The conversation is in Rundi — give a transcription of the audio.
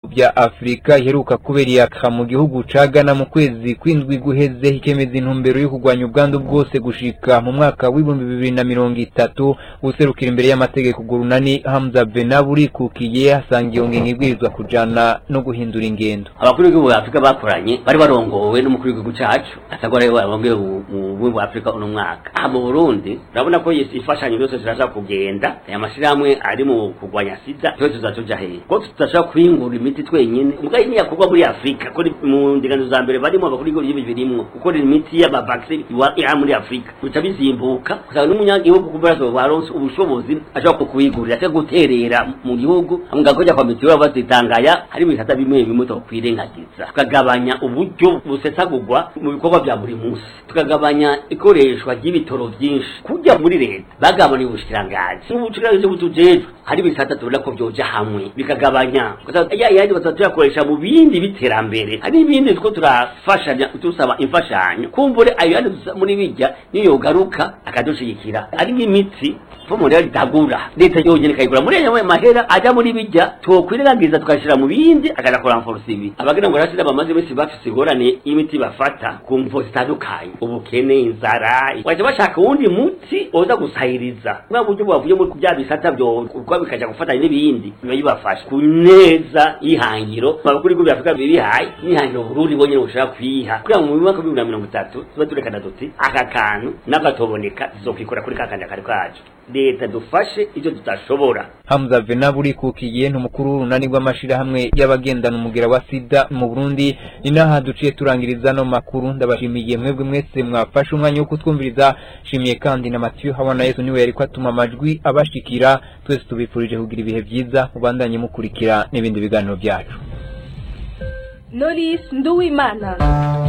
bya Afrika iheruka kubera iyaka mu gihugu ca Ghana mu kwezi kwindwi guheze ikemeza intumbero yo kurwanya ubwandu bwose gushika mu mwaka w'ibihumbi bibiri na mirongo itatu userukira imbere y'amategeko gurunani Hamza Benaburi kukiye asanga iyo ngingo ibwirizwa kujana no guhindura ingendo abakuru b'igihugu bwa Afrika bakoranye bari barongowe n'umukuru w'igihugu cacu atagora rero bamwe mu bumwe bwa Afrika uno mwaka aha mu Burundi urabona ko imfashanyo zose ziraza kugenda aya mashirahamwe ari mu kurwanya sida twese tuzacoja hehe ko tutashobora kwingura imiti twenyene mugaye ni yakorwa muri Afrika ko mu ndingano za mbere barimo abakuru b'igihugu birimwo gukora imiti y'amavaccine ya muri Afrika bica bizimbuka kusanga n'umunyagihugu kubera baronse ubushobozi ashobora kuwigurira cyangwa guterera mu gihugu mugakoja kwa mitiweli bazitangaya hari ibisata bimwe bimwe twokwirengagiza tukagabanya uburyo busesagurwa mu bikorwa bya buri munsi tukagabanya ikoreshwa ry'ibitoro byinshi kujya muri leta bagabanya ubushikirangaji ubushikirangaji butujejwe hari ibisata tubona ko byoja hamwe bikagabanya ya yandi batatu tuyakoresha mu bindi biterambere hari ibindi two turafashanya tusaba imfashanyo kumbure ayo yandi muri bijya niyo garuka akadushigikira ari nk'imiti fomo rero itagura leta yonyene ikayigura muri ayo mahera ajya muri bijya twokwirengagiza tukashira mu bindi akaja kuramforsa ibi abagira ngo rashida bamaze bese bafise ingorane y'imiti bafata ku mvo zitandukanye ubukene inzara waje bashaka uwundi muti oza gusahiriza bwa buryo bwavuye muri bya bisata byo kuko bikaja gufatanya n'ibindi biba bibafasha ku neza y'ihangiro abakuru b'ibihugu bya Afurika bibihaye n'ihangiro Burundi bonyene bushaka kwiha kugira ngo mu mwaka w'ibihumbi na mirongo itatu tuba turekana duti aka kantu n'agatoboneka tuzokwikora kuri kakandi kari kacu leta dufashe ivyo tutashobora Hamza Venaburi kukiye ntumukuru runani rw'amashirahamwe y'abagendana umugera wa sida mu Burundi ni naha duciye turangiriza no makuru ndabashimiye mwebwe mwese mwafashe umwanya wo kutwumviriza shimiye kandi na Mathieu Habana Yesu niwe yariko atuma amajwi abashikira twese tubifurije kugira ibihe byiza mubandanye mukurikira n'ibindi biganiro byacu Knowless Nduwimana